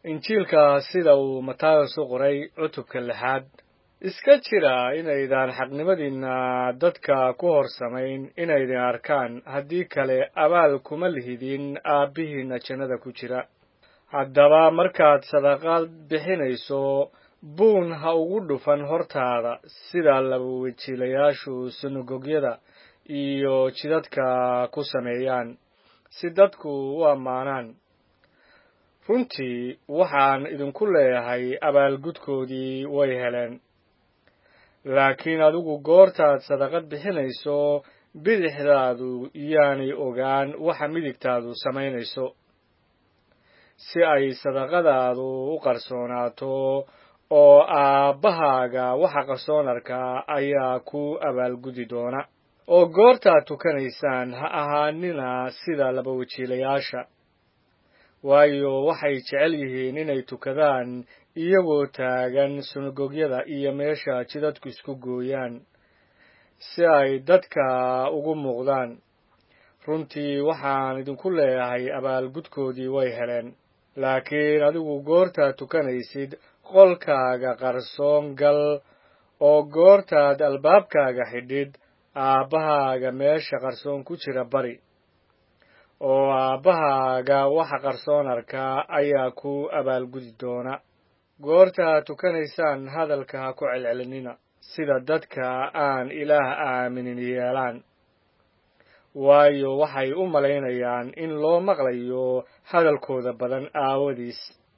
injiilka sida uu matayos u qoray cutubka lixaad iska jira inaydaan xaqnimadiinna dadka ku hor samayn inaydin arkaan haddii kale abaal kuma lihidin aabbihiinna jannada ku jira haddaba markaad sadaqaad bixinayso buun ha ugu dhufan hortaada sida labawejiilayaashu sunagogyada iyo jidadka ku sameeyaan si dadku u ammaanaan runtii waxaan idinku leeyahay abaalgudkoodii way heleen laakiin adigu goortaad sadaqad bixinayso bidixdaadu yaanay ogaan waxa midigtaadu samaynayso si ay sadaqadaadu u qarsoonaato oo aabbahaaga waxa qarsoon arkaa ayaa ku abaalgudi doona oo goortaad tukanaysaan ha ahaanina sida labawejiilayaasha waayo waxay jecel yihiin inay tukadaan iyagoo taagan sunagogyada iyo meesha jidadku isku gooyaan si ay dadka ugu muuqdaan runtii waxaan idinku leeyahay abaalgudkoodii way heleen laakiin adigu goortaad tukanaysid qolkaaga qarsoon gal oo goortaad albaabkaaga xidhid aabbahaaga meesha qarsoon ku jira bari oo aabbahaaga waxa qarsoon arkaa ayaa ku abaalgudi doona goortaad tukanaysaan hadalka ha ku celcelinina sida dadka aan ilaah aaminin yeelaan waayo waxay u malaynayaan in loo maqlayo hadalkooda badan aawadiis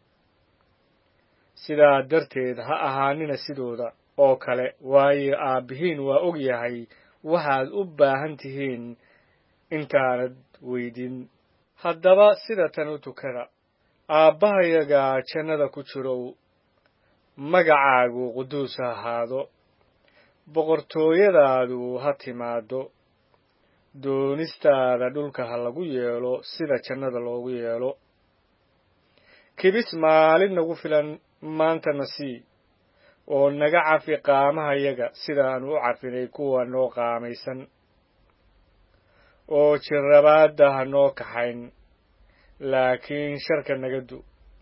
sidaa darteed ha ahaanina sidooda oo kale waayo aabbihiin waa og yahay waxaad u baahan tihiin intaanad weydin haddaba sida tan u tukada aabbahayaga jannada ku jirow magacaagu quduus ha ahaado boqortooyadaadu ha timaado doonistaada dhulka ha lagu yeelo sida jannada loogu yeelo kibis maalin nagu filan maantana sii oo naga cafi qaamahayaga sidaanu u cafinay kuwa noo qaamaysan oo jirrabaadda ha noo kaxayn laakiin sharka naga du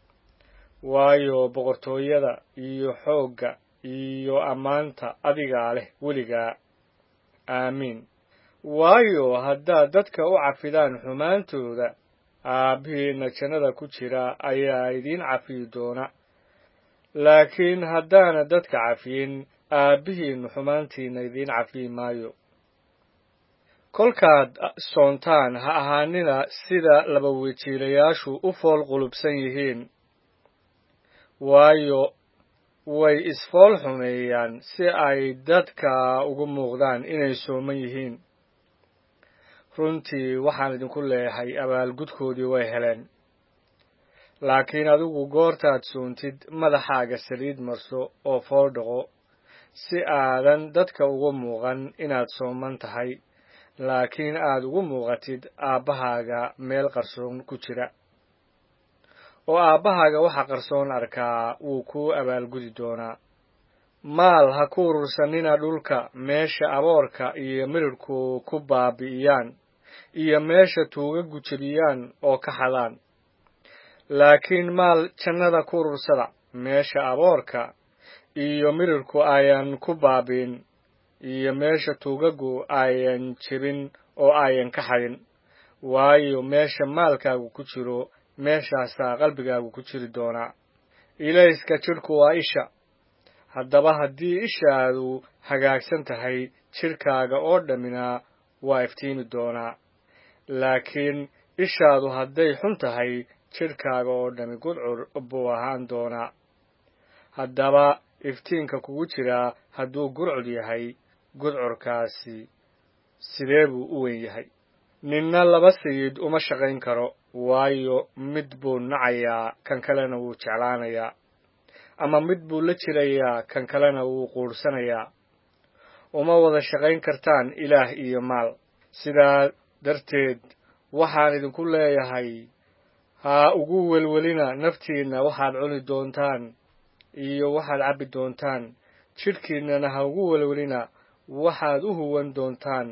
waayo boqortooyada iyo xoogga iyo ammaanta adigaa leh weligaa aamiin waayo haddaad dadka u cafidaan xumaantooda aabbihiinna jannada ku jira ayaa idiin cafiyi doona laakiin haddaana dadka cafiyin aabbihiinnu xumaantiinna idiin cafiyi maayo kolkaad soontaan ha ahaanina sida labawejiilayaashu u fool qulubsan yihiin waayo way isfool xumeeyaan si ay dadka ugu muuqdaan inay sooman yihiin runtii waxaan idinku leeyahay abaalgudkoodii way heleen laakiin adigu goortaad soontid madaxaaga saliid marso oo fool dhaqo si aadan dadka ugu muuqan inaad sooman tahay laakiin aad ugu muuqatid aabbahaaga meel qarsoon ku jira oo aabbahaaga waxa qarsoon arkaa wuu kuu abaalgudi doonaa maal ha ku urursanina dhulka meesha aboorka iyo midhidhku ku baabi'iyaan iyo meesha tuugagu jebiyaan oo ka xadaan laakiin maal jannada ku urursada meesha aboorka iyo midhidhku ayan ku baabi'in iyo meesha tuugagu ayan jebin oo ayan ka xadin waayo meesha maalkaagu ku jiro meeshaasaa qalbigaagu ku jiri doonaa ilayska jidhku waa isha haddaba haddii ishaadu hagaagsan tahay jidhkaaga oo dhammina waa iftiimi doonaa laakiin ishaadu hadday xun tahay jidhkaaga oo dhammi gudcur buu ahaan doonaa haddaba iftiinka kugu jiraa hadduu gurcud yahay gudcurkaasi sidee buu u weyn yahay ninna laba sayid uma shaqayn karo waayo mid buu nacayaa kan kalena wuu jeclaanayaa ama mid buu la jirayaa kan kalena wuu quudhsanayaa uma wada shaqayn kartaan ilaah iyo maal sidaa darteed waxaan idinku leeyahay ha ugu welwelina naftiinna waxaad cuni doontaan iyo waxaad cabbi doontaan jidhkiinnana ha ugu welwelina waxaad u huwan doontaan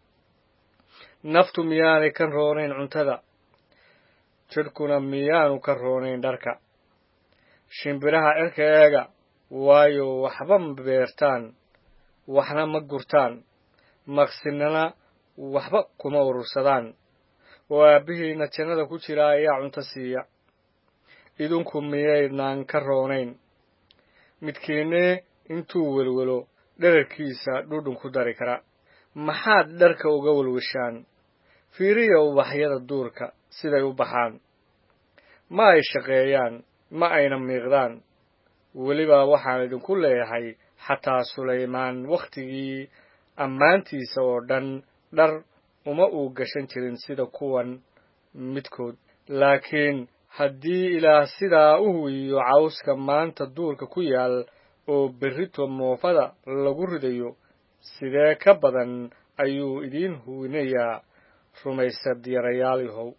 naftu miyaanay ka roonayn cuntada jidhkuna miyaanu ka roonayn dharka shimbiraha cirka eega waayo waxba ma beertaan waxna ma gurtaan maqsinana waxba kuma urursadaan oo aabbihiinna jannada ku jira ayaa cunto siiya idinku miyaydnaan ka roonayn midkiinne intuu welwelo dherarkiisa dhudhun ku dari kara maxaad dharka uga welweshaan fiiriya ubaxyada duurka siday u baxaan ma ay shaqeeyaan ma ayna miiqdaan weliba waxaan idinku leeyahay xataa sulaymaan wakhtigii ammaantiisa oo dhan dhar uma uu gashan jirin sida kuwan midkood laakiin haddii ilaah sidaa u huwiyo cawska maanta duurka ku yaal oo berrito moofada lagu ridayo sidee ka badan ayuu idiin huwinayaa rumaysad yarayaalihow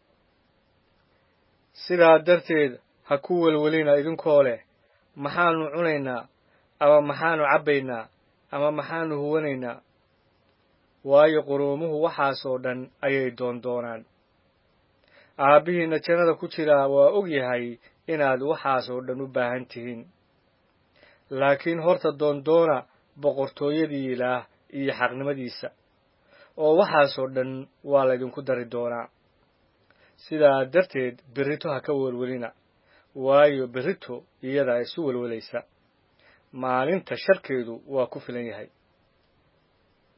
sidaa darteed ha ku welwelina idinkoo leh maxaannu cunaynaa ama maxaannu cabbaynaa ama maxaannu huwanaynaa waayo quruumuhu waxaas oo dhan ayay doondoonaan aabbihiinna jannada ku jiraa waa og yahay inaad waxaas oo dhan u baahan tihiin laakiin horta doondoona boqortooyadii ilaah iyo xaqnimadiisa oo waxaas oo dhan waa laydinku dari doonaa sidaa darteed berrito ha ka welwelina waayo berrito iyadaa isu welwelaysa maalinta sharkeedu waa ku filan yahay